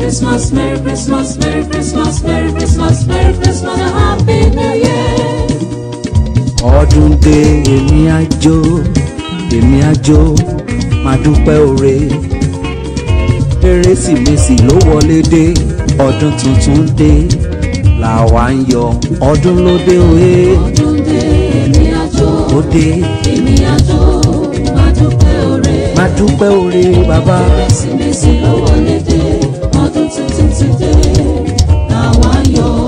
Christmas, Merry Christmas, Merry Christmas, Merry Christmas, Merry Christmas, and Happy New Year. ọdún dé èmi àjò èmi àjò máa dúpẹ́ oore kérésìmesì ló wọlé dé ọdún tuntun dé làwa ń yọ ọdún ló dé òye Ọdún dé èmi àjò, ó dé èmi àjò, máa dúpẹ́ oore. máa dúpẹ́ oore bàbá Kérésìmesì ló wọlé dé, ọdún tuntun ti dé, làwa ń yọ̀.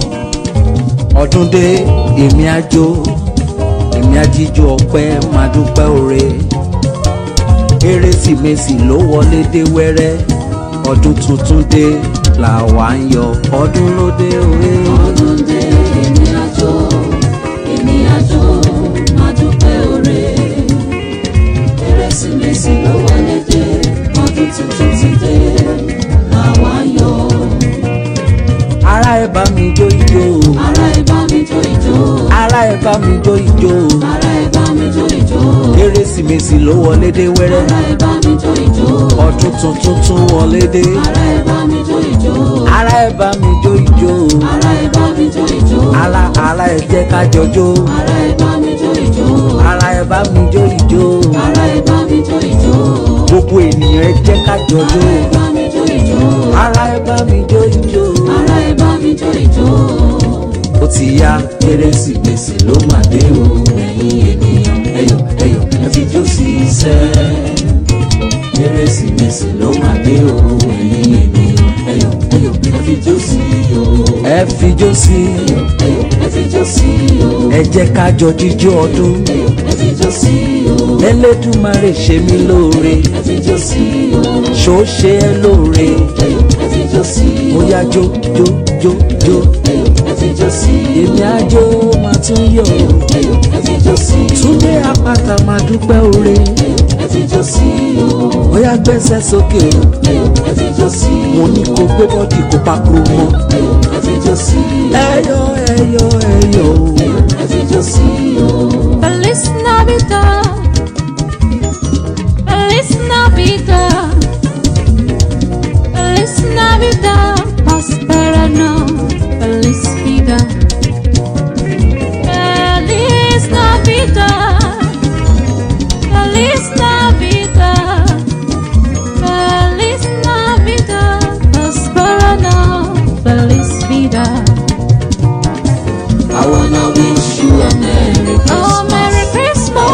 ọdún dé èmi àjò èmi àjíjó ọpẹ́ máa dúpẹ́ oore kérésìmesì ló wọlé dé wẹ́rẹ́ ọdún tuntun dé làwa ń yọ ọdún ló dé òye. Ọdún dé èmi àjò, èmi àjò, máa dúpẹ́ oore. Kérésìmesì ló wọlé dé, ọdún tuntun ti dé, làwa ń yọ̀. ara ẹ bá mi jó ijó Ará ẹ bá mi jó ijó, ara ẹ bá mi jó ijó ará ẹ bá mi jó ijó, kérésìmesì ló wọlé dé wẹ́rẹ́ ará ẹ bá mi jó ijó, ọdún tuntun tún wọlé dé ará ẹ bá mi jó ijó, ara ẹ bá mi jó ijó ará ẹ bá mi jó ijó, ara ara ẹ jẹ́ ká jọjó ará ẹ bá mi jó ijó, ara ẹ bá mi jó ijó ará ẹ bá mi jó ijó, gbogbo ènìyàn ẹ jẹ́ ká jọjó ará ẹ bá mi jó ijó, ara ẹ bá mi jó ijó ará ẹ bá mi jó ijó. ó ti yá kérésìmesì ló mà dé o ẹ̀yin ènìyàn ẹyọ ẹyọ ẹ fi jó sí iṣẹ́ kérésìmesì ló mà dé o ẹ̀yin ènìyàn ẹyọ ẹyọ ẹ fi jó sí o ẹ fi jó sí Ẹyọ ẹ fi jó sí o, ẹ jẹ́ ká jọ jíjó ọdún ẹyọ ẹ fi jó sí o, Elédùmarè ṣe mí lóore ẹ fi jó sí o, ṣó ṣe ẹ́ lóore ẹyọ ẹ fi jó sí o, ó yá jó jó jó jó ẹyọ ẹ fi jó sí o, èmi àjò máa tún yọ̀ ẹyọ ẹ fi jó sí o, Túndé àpáta máa dúpẹ́ oore ẹyọ ẹ fi jó sí o, ó yá gbẹ́sẹ̀ sókè o ẹyọ ẹ fi jó sí o, mo ní kó gbé bọ́dì kó pákó mọ́ ẹyọ ẹ fi jó sí o, ẹyọ ẹyọ ẹyọ o. ẹyọ ẹ fi jó sí o. Feliz Navidad. Feliz Navidad. Feliz Navidad. Prospera no. Feliz vida. Feliz Navidad. Feliz Navidad. Feliz Navidad. Prospera no. Feliz vida. I wanna wish you a Merry Christmas. Oh, Merry Christmas.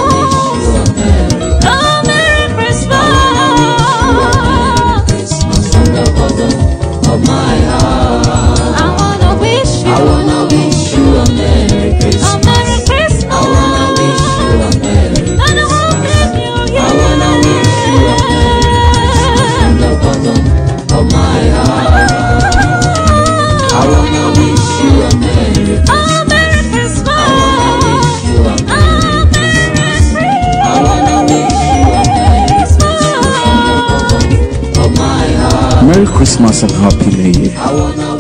Oh, Merry Christmas. Christmas from the bottom of my heart. I wanna wish you. I wanna wish you a Merry a Christmas. Merry Christmas. I wanna wish you a Merry And a Happy New Year. I wanna wish you a from the bottom of my heart. I wanna wish you a Merry Oh, Merry Christmas. wish you a Oh, Merry I wanna wish you a Merry Christmas. of my heart. Merry Christmas and Happy New Year. I wanna